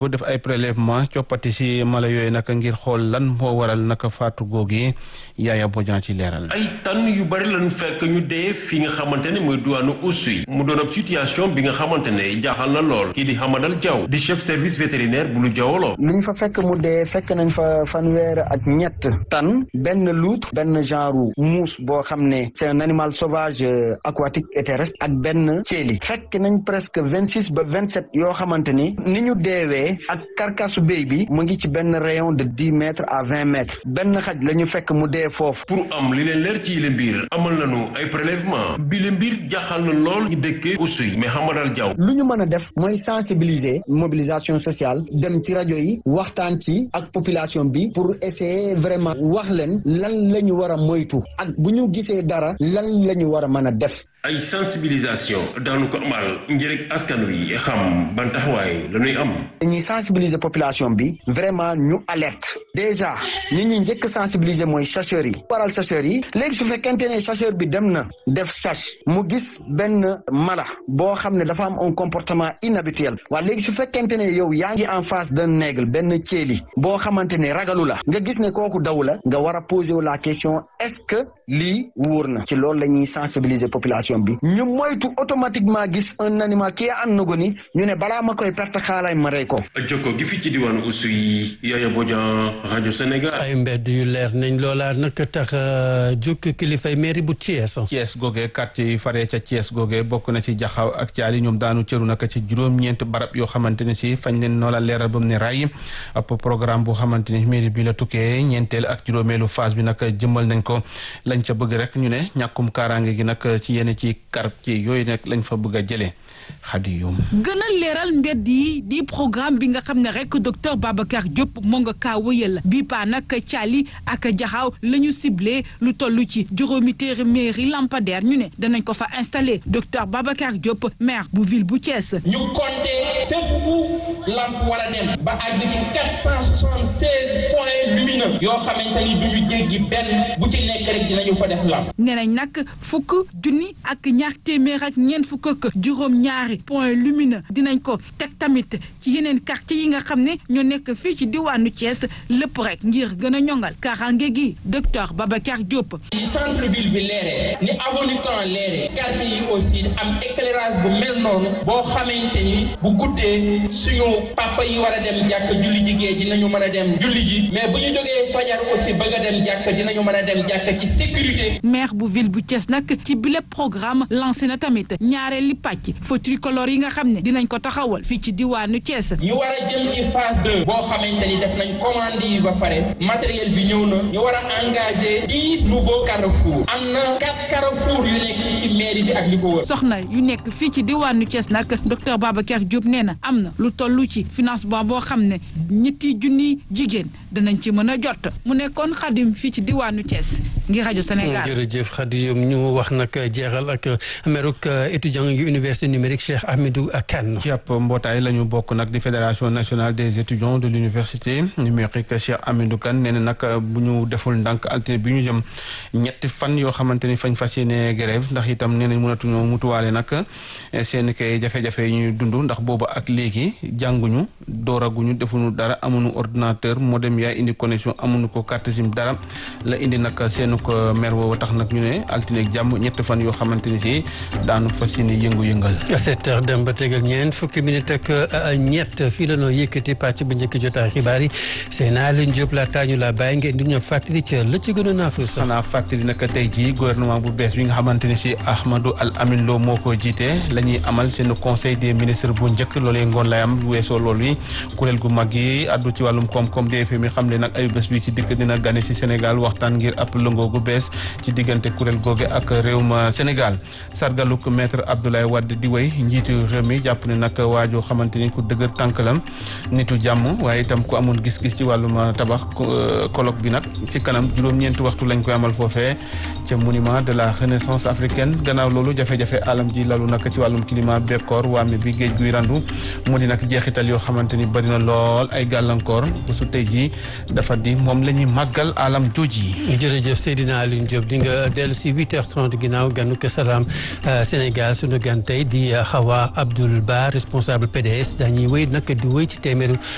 bu def ay prélèvement coppati si mala yooyu naka ngir xool lan moo waral naka faatu googi yaaya bojan ci leeral ay tan yu bari lañ fekk ñu dee fi nga xamante ne mooy duwaanu Oussouye mu doon ab situation bi nga xamante ne jaaxal na lool kii di Hamadal Diaw di chef service vétérinaire bu lu jawoloo lu ñu fa fekk mu dee fekk nañ fa fanweer ak ñett tan benn loutre benn genre muus boo xam ne c'est un animal sauvage aquatique et terrestre ak benn ceeli fekk nañ presque vingt six ba vingt sept yoo xamante ni ni ñu deewee ak karkasu béy bi mu ngi ci benn rayon de dix mètres à vingt mètres benn xaj la ñu fekk mu dee foofu. pour am li leen leer ci yile mbir amal nañu ay prélèvement bi le mbir jaaxal na lool ñu dëkkee Oussouye mais Hamadal Diaw. lu ñu mën a def mooy sensibiliser mobilisation sociale dem ci rajo yi waxtaan ci ak population bi pour essayer vraiment wax leen lan la ñu war a moytu ak bu ñu gisee dara lan la ñu war a mën a def. ay sensibilisation daanu ko amal ngir askan wi xam ban taxawaay la ñuy am. dañuy sensibiliser population bi vraiment ñu alerte déjà ñi ñuy njëkk sensibiliser mooy chasseurs yi waral chasseurs yi léegi su fekkente ne chasseur bi dem na def chasse mu gis benn mala boo xam ne dafa am un comportement inhabituel waaye léegi su fekkente ne yow yaa ngi en face d'un aigle benn ceeli boo xamante ne ragalu la nga gis ne kooku daw la nga war a poser la question est-ce que lii wóor na ci loolu la ñuy sensibiliser population bi ñu moytu automatiquement gis un animal qui est en agonie ñu ne balaa ma koy perte xaalay ma rey ko. jokko gi fi ci diwaanu Oussouye Yaya Bodian rajo Sénégal. ay mbedd yu leer nañ loola nag tax jukki kilifay mairie bu Thiès. Thiès goge quartier yi faree ca Thiès goge bokk na ci jaxaw ak caali ñoom daanu cëru naka ci juróom-ñeent barab yoo xamante ne si fañ leen noola leeral ba mu ne ray ab programme bu xamante ni mairie bi la tukkee ñeenteel ak juróomeelu phase bi nag jëmmal nañ ko lañ ca bëgg rek ñu ne ñàkkum kaaraange gi nag ci yenn ci quartier yooyu nag lañ fa bëgg a jëlee xadi yum gën a leeral mbedd yi di programme bi nga xam ne rek docteur Babacar Diop moo nga kaa wëyal bii paa nag caali ak jaxaaw la ñu ciblé lu toll ci juróomi téeméeri lampadaire ñu ne danañ ko fa installé docteur Babacar Diop maire bu ville bu Thiès. ñu compté fépp fu lamp war a dem ba àgg ci quatre cent soixante seize points lumineux yoo xamante ni du ñu jéggi benn bu ci nekk rek dinañu fa def lamp. nee nañ nag fukk junni ak ñaar téeméer ak ñeent fukk ak juróom-ñaari point lumineux dinañ ko teg tamit ci yeneen quartier yi nga xam ne ñoo nekk fii ci diwaanu Thiès lépp rek ngir gën a ñongal kaaraange gi docteur Babacar Diop. ni centre ville bi leeree ni avenue Caen leeree quartier yi aussi am éclairage bu mel noonu boo xamante ni bu guddee suñu papa yi war a dem jàkk julli ji géej dinañu mën a dem julli ji mais bu ñu jógee fajar aussi bëgg a dem jàkk dinañu mën a dem jàkk ci sécurité. maire bu ville bu Thiès nag ci bile programme lancé na tamit ñaareeli pàcc feu tricolore yi nga xam ne dinañ ko taxawal fii ci diwaanu Thiès. ñu war a jëm ci phase deux boo xamante ni def nañ commande yi ba pare matériel bi ñëw na ñu war a engagé dix nouveaux carrefours am na quatre carrefours yu nekk ci mairie bi ak li ko wër. soxna yu nekk fii ci diwaanu Thiès nag docteur Babacar Diop nee na am na lu toll ci financement boo xam ne ñetti junni jigéen danañ ci mën a jot mu nekkoon xadim fii ci diwaanu Thiès ngir rajo Sénégal. jërëjëf Xadim ñu wax nag jeexal ak meruk étudiant yu université numérique Cheikh Ahmedou Kane. ci ab mbootaay la ñu bokk nag di fédération nationale des étudiants de l'université numérique Cheikh Ahmedou Kane nee na nag bu ñu deful ndànk altine bi ñu jëm ñetti fan yoo xamante ni fañ fas yéene grève ndax itam nee nañ mënatuñoo mutuwaale nag seen kay jafe-jafe yi ñuy dund ndax booba ak léegi jànguñu dooraguñu defuñu dara amuñu ordinateur modem yaay indi connexion amuñu ko carte SIM dara la indi nag seenu ko mer woowu tax nag ñu ne altine ak jàmm ñetti fan yoo xamante ni si daanu fas yéene yëngu-yëngal. sept heures dem ba tegal ñeent fukki minute ak ñett fii la noo yëkkati pàcc bu njëkk jotaay xibaar yi seen Aline Diop la taañu la bàyyi ngeen di ñoom fàttali ca la ci gënoon a fës. xanaa fàttali nag tey jii gouvernement bu bees bi nga xamante ni si Ahmadou Al Amin Lo moo ko jiite la ñuy amal seen conseil des ministres bu njëkk loolee ngoon lay am weesoo loolu yi kuréel gu mag yi addu ci wàllum koom-koom DFM mi xam ne nag ay bés bi ci dikk dina gane si Sénégal waxtaan ngir ab lëngoo gu bees ci diggante kuréel googe ak réewum Sénégal sargaluk maître Abdoulaye Wade di wéy njiitu réew mi jàpp ne nag waajoo xamante ni ku dëgër tànk la nitu jàmm waaye itam ku amoon gis-gis ci wàllum tabax colloque bi nag ci kanam juróom-ñeenti waxtu lañ koy amal foofee ca monument de la renaissance africaine gannaaw loolu jafe-jafe alam ji lalu nag ci wàllum climat bekkoor waame bi géej guy randu mu di nag jeexital yoo xamante ni bëri na lool ay gàllankoor bu su tey jii dafa di moom la ñuy màggal alam jooji yi jërëjëf Seydina Alioune Diop di nga dellu si 8h30 ginnaaw ganu ko salaam Sénégal sunu gan tey di Hawa Abdoul Ba responsable PDS dañuy wéy nag di wéy ci téeméeru